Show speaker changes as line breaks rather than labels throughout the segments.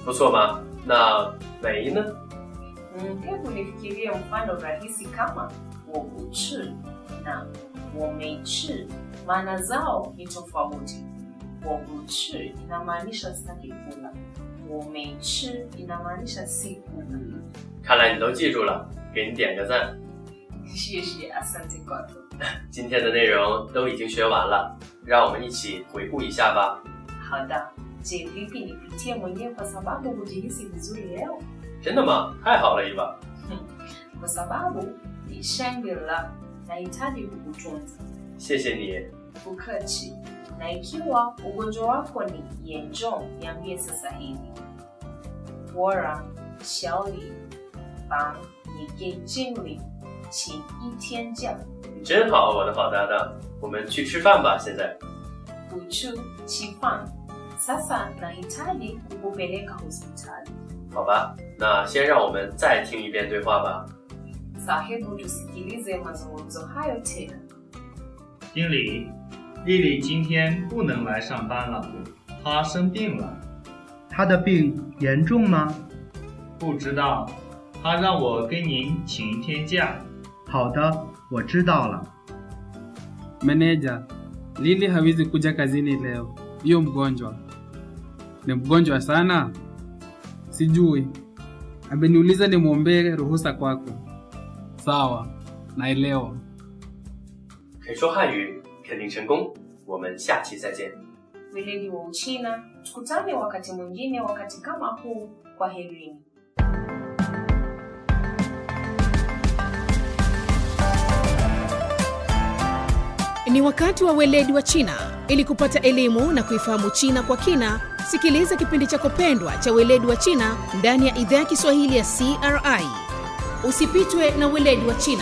不错嘛。那没呢？
Mm, hebu nifikirie mfano rahisi kama 我不吃 na 我没吃 maana zao ni tofauti 我不吃 inamaanisha sitaki kula 我没吃 inamaanisha si kula
看来你都记住了，给你点个赞。
谢谢 asante kwako
今天的内容都已经学完了，让我们一起回顾一下吧。
hada je vipi nipitie mwenyewe kwa sababu hujihisi vizuri leo
真的吗？太好了，伊娃。
kwa sababu ni shangwe la nahitaji kukutunza
谢谢你。
Ukachi. Na ikiwa ugonjwa wako ni严重, niambie sasa hivi. Bora shauri bang ni ge jingli请一天假
你真好，我的好搭档。我们去吃饭吧，现在。
kuchu chifan. Sasa nahitaji kukupeleka hospitali.
好吧，那先让我们再听一遍对话吧。
Sahebu tusikilize mazungumzo hayo tena.
经理，丽丽今天不能来上班了，她生病了，
他的病严重吗？
不知道，她让我跟您请一天假。
好的，我知道了。
Meneja, Lili hawezi kuja kazini leo. Hiyo mgonjwa ni mgonjwa sana, sijui. Ameniuliza nimwombee ruhusa kwako. Sawa, naelewa.
肯说汉语，肯定成功。我们下期再见。
Weledi wa Uchina, tukutane wakati mwingine wakati kama huu. Kwa herini.
Ni wakati wa weledi wa China. Ili kupata elimu na kuifahamu China kwa kina, sikiliza kipindi chako pendwa cha weledi wa China ndani ya idhaa ya Kiswahili ya CRI. Usipitwe na weledi wa China.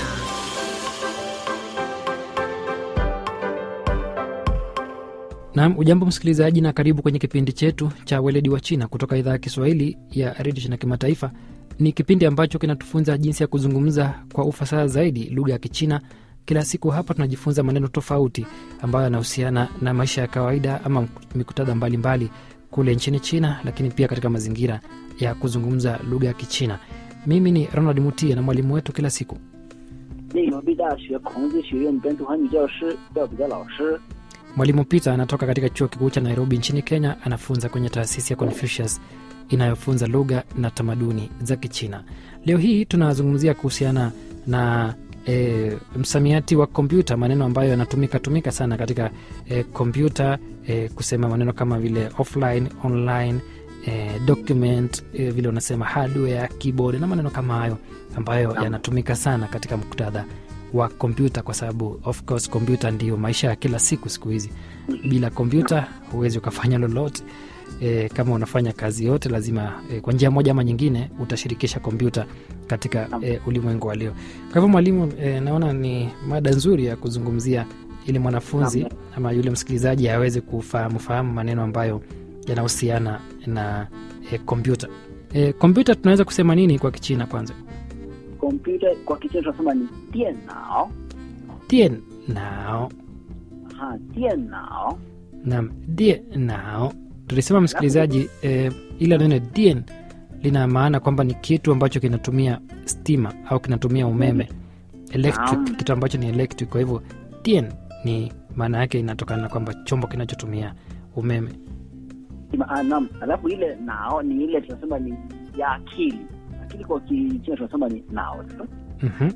Naam, ujambo msikilizaji, na karibu kwenye kipindi chetu cha weledi wa China kutoka idhaa ya Kiswahili ya redio China Kimataifa. Ni kipindi ambacho kinatufunza jinsi ya kuzungumza kwa ufasaha zaidi lugha ya Kichina. Kila siku hapa tunajifunza maneno tofauti ambayo yanahusiana na maisha ya kawaida ama mikutadha mbalimbali kule nchini China, lakini pia katika mazingira ya kuzungumza lugha ya Kichina. Mimi ni Ronald Mutie na mwalimu wetu kila siku
内罗毕大学孔子学院本土汉语教师廖比的老师。
Mwalimu Peter anatoka katika chuo kikuu cha Nairobi nchini Kenya, anafunza kwenye taasisi ya Confucius inayofunza lugha na tamaduni za Kichina. Leo hii tunazungumzia kuhusiana na e, msamiati wa kompyuta, maneno ambayo yanatumika tumika sana katika e, kompyuta e, kusema maneno kama vile offline, online e, document e, vile unasema hardware, keyboard na maneno kama hayo ambayo yanatumika sana katika muktadha wa kompyuta kwa sababu of course kompyuta ndiyo maisha ya kila siku siku hizi bila kompyuta huwezi ukafanya lolote e, kama unafanya kazi yote lazima e, kwa njia moja ama nyingine utashirikisha kompyuta katika e, ulimwengu wa leo kwa hivyo mwalimu e, naona ni mada nzuri ya kuzungumzia ili mwanafunzi ama yule msikilizaji aweze kufahamu fahamu maneno ambayo yanahusiana na e, kompyuta e, kompyuta tunaweza kusema nini kwa kichina kwanza
Kompyuta kwa Kichina tunasema ni 电脑
tien nao
ha 电脑
nam die nao tulisema msikilizaji eh, ila neno dien lina maana kwamba ni kitu ambacho kinatumia stima au kinatumia umeme electric
Naam.
kitu ambacho ni electric kwa hivyo dien ni maana yake inatokana na kwamba chombo kinachotumia umeme
Ima- ah, naam. Alafu ile nao ni ile tunasema ni ya akili. Akili kwa Kichina tunasema ni nao.
mm-hmm.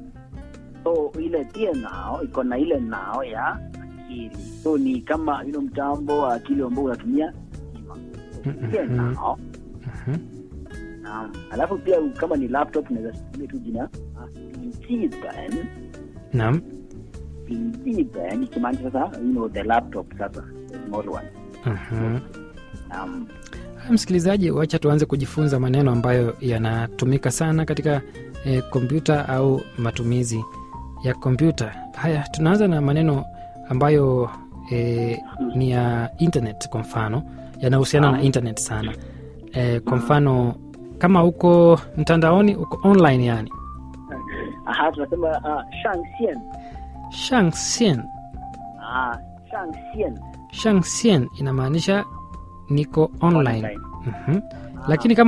So ile 电脑 iko na ile nao ya akili. So ni kama ile mtambo wa akili ambao unatumia stima.
Mhm.
电脑
Mm-hmm.
Naam. Alafu pia kama ni laptop unaweza tumia tu jina ah, 笔记本
nam
笔记本ikimaanisha sasa you know the laptop sasa the small one
mm-hmm.
um,
Haya, msikilizaji wacha tuanze kujifunza maneno ambayo yanatumika sana katika eh, kompyuta au matumizi ya kompyuta haya tunaanza na maneno ambayo eh, ni ya internet kwa mfano yanahusiana na internet sana eh, kwa mfano kama uko mtandaoni uko online yani
aha tunasema uh, 上线
shangxian
ah 上线
shangxian inamaanisha niko online,
Online.
Mhm. lakini kama